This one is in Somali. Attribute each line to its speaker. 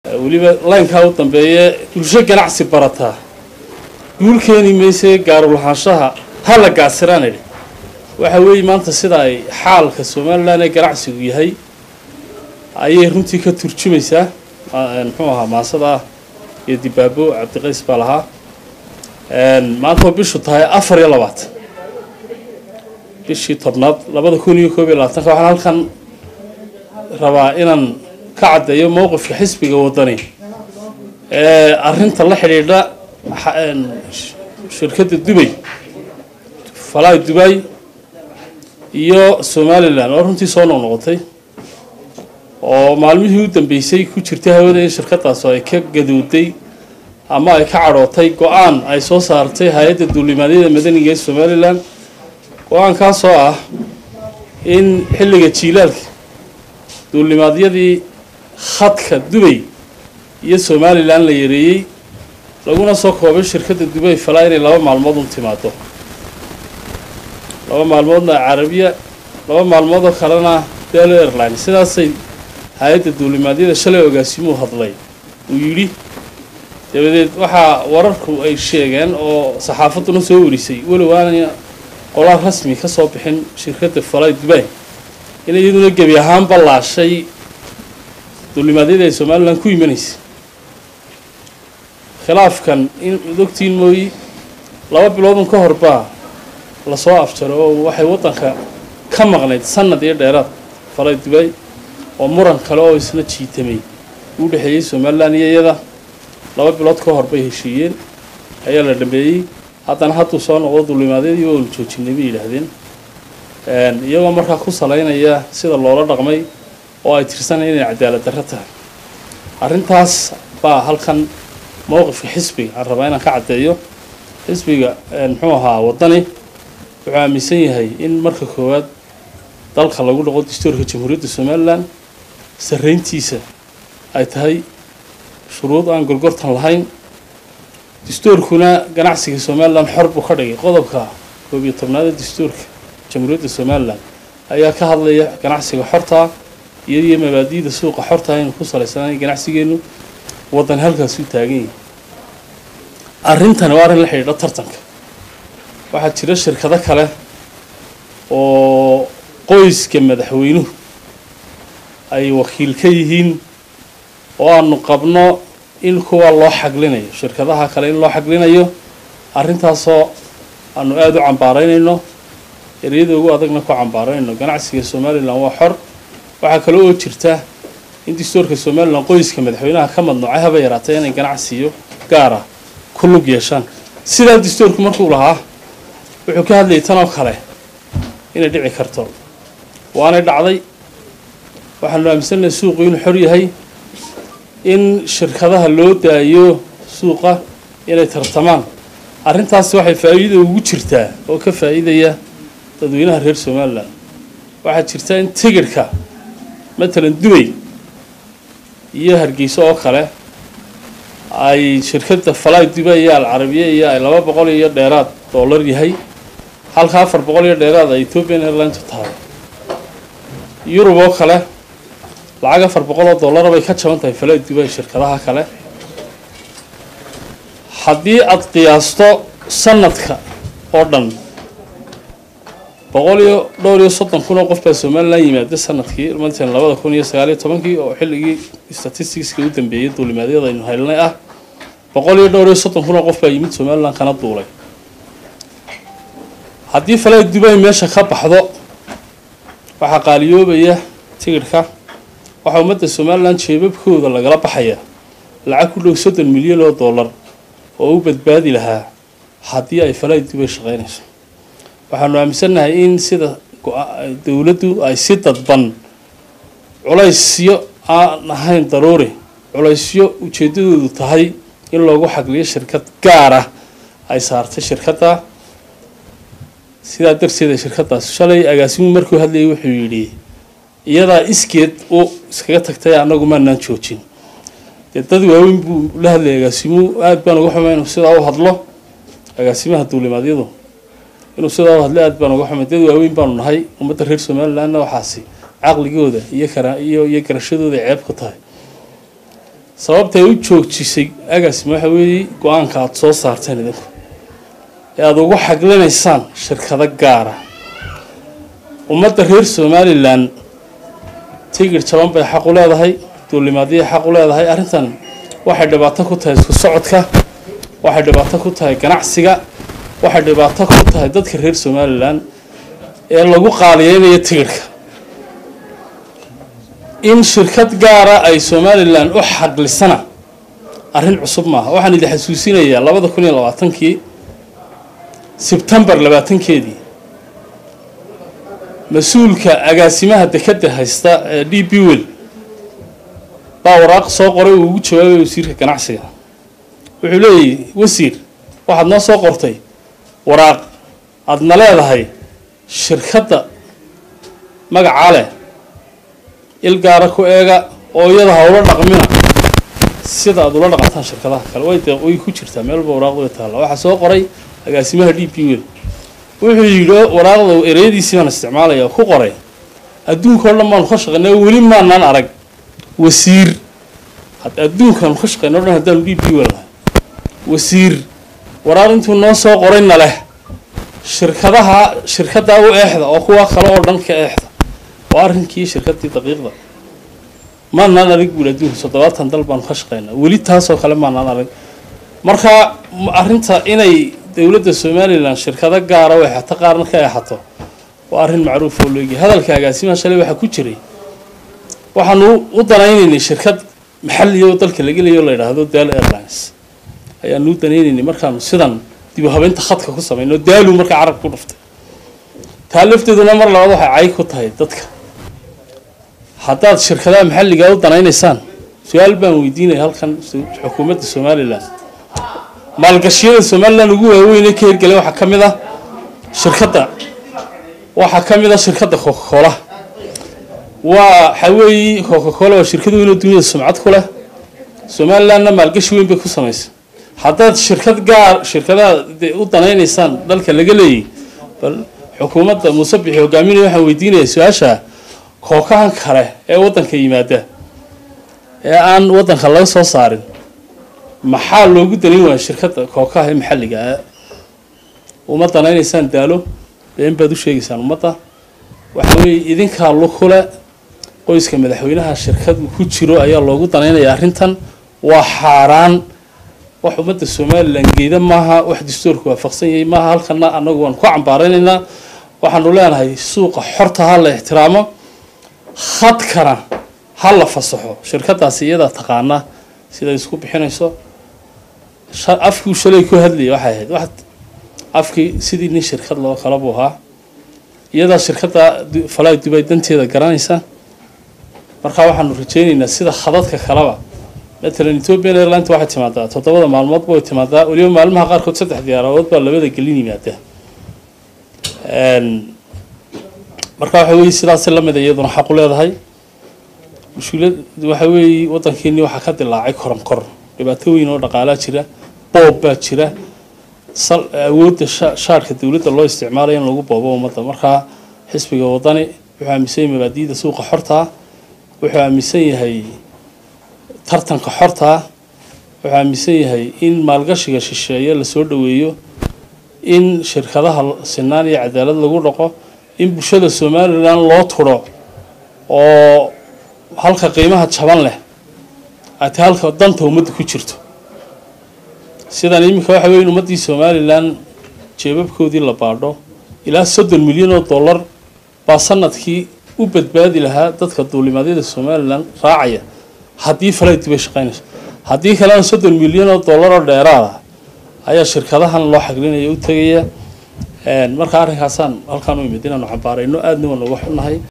Speaker 1: weliba laynkaa u dambeeye bulsho ganacsi barataa guul keeni mayse gaarulahaanshaha ha la gaasiraan idhi waxa weeye maanta sida ay xaalka somalilan ee ganacsigu yahay ayay runtii ka turjumaysaa muxuu ahaa maasada ah iyo dibaabo cabdiqays baa lahaa maanta oo bishu tahay afar iyo labaatan bishii tobnaad labada kun iyo koob iyo labaatanka waxaan halkan rabaa inaan ka caddeeyo mowqifka xisbiga waddani ee arrinta la xidhiidha shirkadda dubay falaay dubay iyo somalilan oo runtii soo noqnoqotay oo maalmihii u dambeysay ku jirtay hawada in shirkadaas ay ka gadowday ama ay ka cadhootay go-aan ay soo saartay hay-adda duulimaadyada madaniga ee somalilan go-aankaasoo ah in xilliga jiilaalka duulimaadyadii khadka dubay iyo somalilan la yareeyey laguna soo koobay shirkadda dubay falaa inay laba maalmood un timaado laba maalmoodna carabiya laba maalmoodoo kalena delo airline sidaasay hay-adda duulimaadyada shalay ogaasimuu hadlay uu yidhi dabadeed waxaa wararku ay sheegeen oo saxaafadduna soo warisay walow aanay qolaal rasmi ka soo bixin shirkadda falay dubay in iyaduna gebi ahaan ballaashay duulimaadyada ay somalilan ku imanaysay khilaafkan in ogtiin mooyi laba biloodun ka horbaa lasoo afjaro oo waxay waddanka ka maqnayd sanad iyo dheeraad falay dubay oo muran kale oo isna jiitamay u dhexeeyey somalilan iyo iyada laba bilood ka hor bay heshiiyeen ayaa la dhameeyey haddana hadduu soo noqdo duulimaadyadii oonu joojinay bay yidhaahdeen iyagoo markaa ku salaynaya sida loola dhaqmay oo ay tirsanaya inay cadaalad darro tahay arrintaas baa halkan mowqifka xisbiga aan rabaa inaan ka caddeeyo xisbiga muxuu ahaa waddani wuxuu aaminsan yahay in marka koowaad dalka lagu dhaqo dastuurka jamhuuriyadda somalilan sarrayntiisa ay tahay shuruud aan gorgortan lahayn dastuurkuna ganacsiga somalilan xor buu ka dhigay qodobka koob iyo tobnaad ee dastuurka jamhuuriyadda somalilan ayaa ka hadlaya ganacsiga xortaa iyadiyo mabaadi'da suuqa xortaa inuu ku salaysanay ganacsigeenu waddan halkaas u taagan yahay arrintani waa arrin la xidhiidha tartanka waxaa jira shirkado kale oo qoyska madaxweynuhu ay wakiil ka yihiin oo aanu qabno in kuwa loo xaglinayo shirkadaha kale in loo xaglinayo arrintaasoo aanu aada u cambaaraynayno ereyada ugu adagna ku cambaaraynayno ganacsiga somalilan waa xor waxaa kale oo jirta in dastuurka somalilan qoyska madaxweynaha ka madnuucay haba yaraatee inay ganacsiyo gaara ku lug yeeshaan sidaa dastuurku markuu lahaa wuxuu ka hadlayay tanoo kale inay dhici karto waanay dhacday waxaanu aaminsannahay suuqu inuu xor yahay in shirkadaha loo daayo suuqa inay tartamaan arrintaasi waxay faa'iida ugu jirtaa oo ka faa'iidaya dadweynaha reer somalilan waxaa jirta in tigidhka matalan dubay iyo hargeyso oo kale ay shirkadda falay dubay iyo alcarabiya iyo ay laba boqol iyo dheeraad dollar yahay halka afar boqol iyo dheeraad ay ethiopian airlinetu tahay yurub oo kale lacag afar boqol oo dollara bay ka jaban tahay falay dubay shirkadaha kale haddii aada qiyaasto sanadka oo dhan boqol iyo dhowr iyo soddon kun oo qof baa somalilan yimaada sanadkii matalan labada kun iyo sagaaliyo tobankii oo xilligii statisticska u dambeeyay duulimaadyada aynu helnay ah boqol iyo dhowr iyo soddon kun oo qof baa yimid somalilan kana duulay haddii falay dubay meesha ka baxdo waxaa qaaliyoobaya tigidhka waxaa ummadda somalilan jeebabkooda lagala baxaya lacag ku dhow soddon milyan oo dollar oo u badbaadi lahaa haddii ay falay dubay shaqaynayso waxaanu aaminsannahay in sida dowladdu ay si dadban culaysyo aan ahayn daruuri culaysyo ujeeddadoodu tahay in loogu xagliyo shirkad gaar ah ay saartay shirkadda sidaa darteeda shirkaddaas shalay agaasimu markuu hadlayay wuxuu yidhi iyadaa iskeed u iskaga tagtay annagu maanaan joojin dee dad waaweyn buu la hadlayay agaasimu aada baan uga xumay inuu sidaa u hadlo agaasimaha duulimaadyadu inuu sidaa u hadlo aada baan uga xumay dad waaweyn baanu nahay ummadda reer somalilandna waxaasi caqligooda iyo kara iyo iyo garashadooda ceeb ku tahay sababta ay u joojisay agaasima waxa weeye go-aanka aada soo saarteen idinku ee aada ugu xaglinaysaan shirkado gaara ummadda reer somalilan tigir jaban bay xaq u leedahay duulimaadiyay xaq u leedahay arrintan waxay dhibaato ku tahay isku socodka waxay dhibaato ku tahay ganacsiga waxay dhibaato ku tahay dadka reer somalilan ee lagu qaaliyeynayo tigirhka in shirkad gaara ay somalilan u xaqlisana arrin cusub maaha waxaan idin xasuusinayaa labada kun iyo labaatankii sebtembar labaatankeedii mas-uulka agaasimaha dekadda haysta ee d b wel baa waraaq soo qoray uu ugu jawaabay wasiirka ganacsiga wuxuu leeyahy wasiir waxaad noo soo qortay waraaq aadna leedahay shirkadda magacaa leh il gaara ku eega oo iyada ha ula dhaqmina sida aada ula dhaqantaan shirkadaha kale way de way ku jirtaa meel walba waraaqda way taalla waxaa soo qoray agaasimaha d b wel wuxuu yidhi waraaqda ereyadiisii baan isticmaalaya oo ku qoray adduunka oo dhan baanu ka shaqeynay weli maanaan arag wasiir adduunkaanu ka shaqeyna o dhan haddaanu d b wel nahay wasiir waraaq intuu noo soo qorayna leh shirkadaha shirkaddaa u eexda oo kuwa kale oo dhan ka eexda waa arrinkii shirkaddii daqiiqda maanaan arag buuli adduunka toddobaatan dal baanu ka shaqeynaa weli taasoo kale maanaan arag marka arrinta inay dowladda somalilan shirkado gaara u eexato qaarna ka eexato waa arrin macruuf oo leegi hadalka agaasimaha shalay waxaa ku jiray waxaanu u danaynaynay shirkad maxaliya oo dalka laga leeyo o la yidhaahdo dal airlines ayaanu u danaynaynay markaanu sidan dib u habeynta khadka ku samayno daalu markaa carab ku dhuftay taa lafteeduna mar labaad waxay cay ku tahay dadka haddaad shirkadaha maxalliga u danaynaysaan su-aal baan weydiinaya halkan xukuumadda somalilan maalgashiyada somalilan ugu waaweyn ee ka hirgelay waxaa ka mid ah shirkadda waxaa ka mid ah shirkadda coca cola waa waxa weeye coca cola waa shirkad weyn oo duniyada sumcad ku leh somalilandna maalgashi weyn bay ku samaysay haddaad shirkad gaar shirkadaha u danaynaysaan dalka laga leeyay bal xukuumadda muuse bixi hogaaminaya waxaan weydiinaya su-aasha kookahan kale ee waddanka yimaada ee aan waddanka laga soo saarin maxaa loogu danayn waaya shirkadda kookaha ee maxalliga ah uma danaynaysaan daalo been baad u sheegaysaan ummadda waxa weeye idinkaa lukule qoyska madaxweynaha shirkad ku jiro ayaa loogu danaynaya arrintan waa xaaraan wax ummadda somalilan geeda maaha wax dastuurka waafaqsan yahay maaha halkana annagu waan ku cambaaraynaynaa waxaanu leenahay suuqa xorta ha la ixtiraamo khadkana ha la fasaxo shirkadaasi iyadaa taqaana siday isku bixinayso afkii shalay ku hadlayay waxay ahayd wax afkii sidii nin shirkad loo kala buu ahaa iyadaa shirkadda falay dubay danteeda garanaysa markaa waxaanu rajaynaynaa sida khadadka kaleba matalan ethiopian airlines waxay timaadaa toddobada maalmoodba way timaadaa weliba maalmaha qaarkood saddex diyaaradood baa labada gelin yimaada marka waxa weeye sidaasi lamid iyaduna xaq u leedahay mushkilad waxa weeye waddankeeni waxaa ka dilaacay koron kor dhibaato weyn oo dhaqaalaa jira boob baa jira sal awoodda shaarka dowladda loo isticmaalayo in lagu boobo ummadda markaa xisbiga waddani wuxuu aaminsan yahay mabaadi'da suuqa xortaa wuxuu aaminsan yahay tartanka xortaa wuxuu aaminsan yahay in maalgashiga shisheeye lasoo dhoweeyo in shirkadaha sinaan iyo cadaalad lagu dhaqo in bulshada somalilan loo turo oo halka qiimaha jaban leh ate halka danta ummadda ku jirto sidan iminka waxa weya in ummaddii somalilan jeebabkoodii la baadho ilaa soddon milyan oo dollar baa sanadkii u badbaadi lahaa dadka duulimaadyada somalilan raacaya haddii falay dibay shaqaynayso haddii kalena soddon milyan oo dollar oo dheeraada ayaa shirkadahan loo xaglinaya u tegaya marka arrinkaasaan halkaan u imid inaanu cambaarayno aadna waa nooga xunnahay